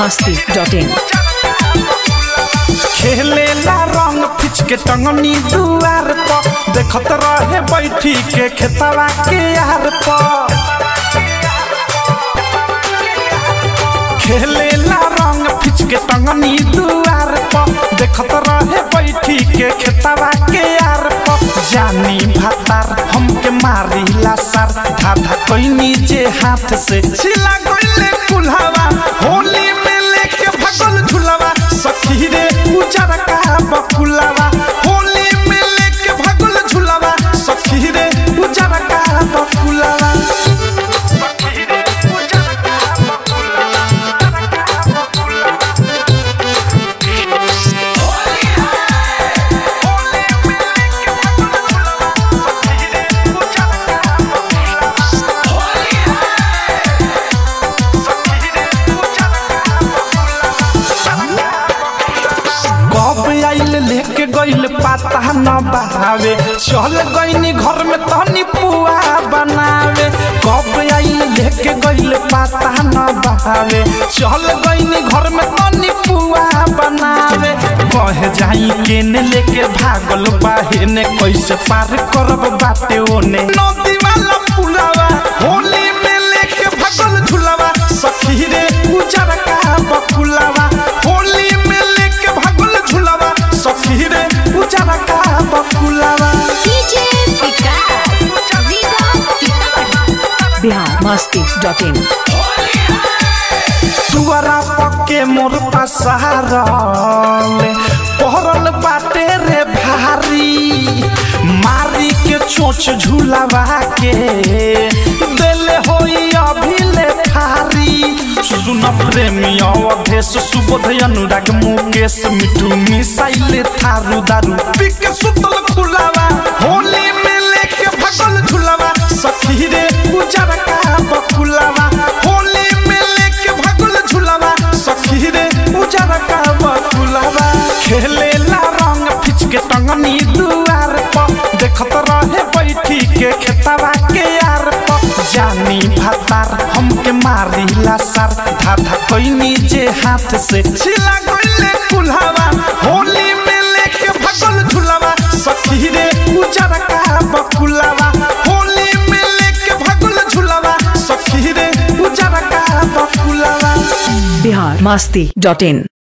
masti.in खेलेला रंग फिच के टंगनी दुआर पर देखत रहे बैठी के खेतवा के यार पर खेलेला रंग फिच के टंगनी दुआर पर देखत रहे बैठी के खेतवा के यार पर जानी भातार हमके मारिला सर धाधा कोई जे हाथ से छिला गइले कुल्हावा होली में लेके भगल झुलावा सखी रे उजर का बकुलावा होली में लेके भगल झुलावा सखी रे उजर का बकुलावा सखी रे उजर का कब आइल लेके गइल पाता न बहावे चल गइनी घर में तनी पुआ बनावे कब आइल लेके गइल पाता न बहावे चल गइनी घर में तनी पुआ बनावे कह जाई केने लेके भागल बाहेने कैसे पार करब बाटे ओने नदी वाला पुलावा होली में लेके भागल झुलावा सखी रे उजर का बकुलावा होली में लेके भागल झुलावा सखी रे उजर का बकुलावा DJ Vikas, Vikas Sitamarhi. Bihar masti.in दुआरा पक्के मोर पसारल पहरल बाटे रे भारी मारी के चोच झुलावा के देले होई अभी ले थारी सुन प्रेमी अवधेश सुबोध अनुराग मुकेश मिठू मिसाइल थारू दारू पिके सुतल खुलावा होली में लेके भगल झुलावा सखी रे उजर का बकुलावा होली में लेके भगल झुलावा सखी रे उजर का बकुलावा खेलेला रंग फिच के टंगनी दुआर पर देखत रहे बैठी के खेतवा के यार पर जानी भातार हमके मारिला सर धाधा कोई जे हाथ से छिला गइले कुल्हावा होली में लेके भगल झुलावा सखी रे उजर का बकुलावा होली में लेके भगल झुलावा सखी रे उजर का बकुलावा Bihar masti.in